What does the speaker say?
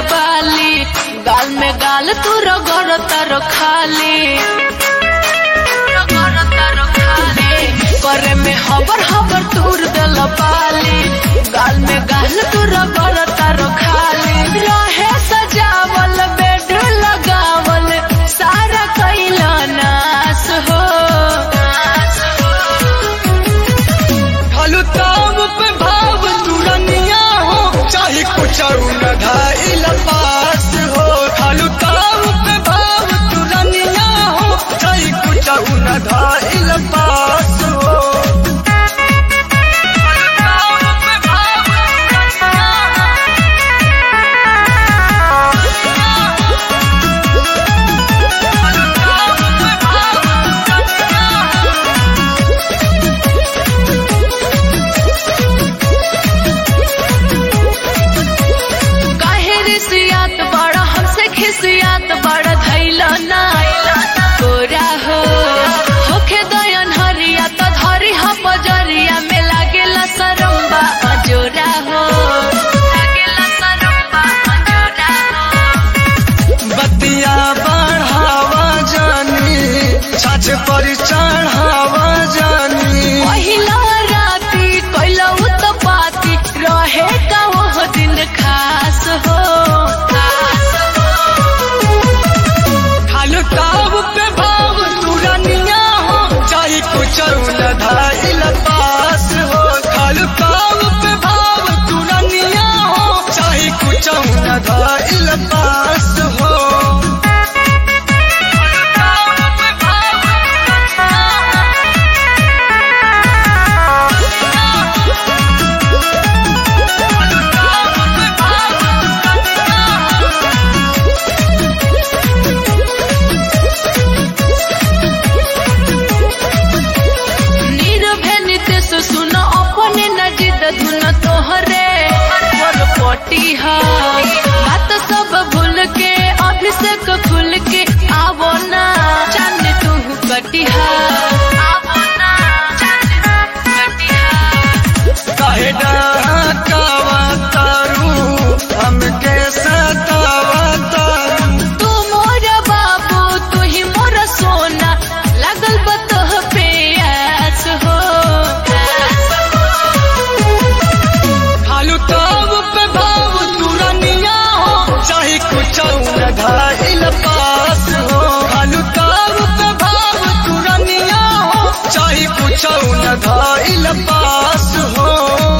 बाली गाल में गाल तू रगड़ तारो खाली रगड़ तारो खाली करे में हबर हबर तूर दल बाली गाल में गाल तू रगड़ तारो खाली रहे सजावल बेड लगावल सारा कैला नाश हो खालू ताव पे भाव तुरनिया हो चाहे कुछ न धाइल पास हो खालू ताव पे भाव तुरनिया हो चाहे कुछ न धाइल पास हो खालू ताव पे भाव खालू ताव पे भाव काहे रिसियात बड़ा हमसे खिसियात बड़ा धैला ना तोरा हो होखे दयन हरिया तो धरी ह बजरिया में लागेला सरम्बा अजोरा हो लागेला सरम्बा अजोरा हो बतिया बढ़ावा जानी छाछ पर चढ़ावा जानी पहिला राती कैला उत्पाती रहे का वो दिन खास हो खास हो खालू ताव पे भाव तुरनिया हो चाहे कुछ न धाइल पास हो खालू ताव पे भाव तुरनिया हो चाहे कुछ न धाइल पास हो खालू ताव पे भाव खालू ताव पे नीरवे नितेश सुन अपने नजिद धुन तोहरे पर पटी हा बात सब भूल के अभिषेक खुल के आवो ना चंद तू कटिहा आवो ना चंद तू कटिहा काहे डाकावा तारू हमके सतावा तारू तू मोर बाबू तू ही मोर सोना लगल बतह पे आस हो खालू ताव पे भाव तुरनिया हो चाहे कुछ न धाइल पास हो खालू ताव पे भाव तुरनिया हो चाहे कुछ न धाइल पास हो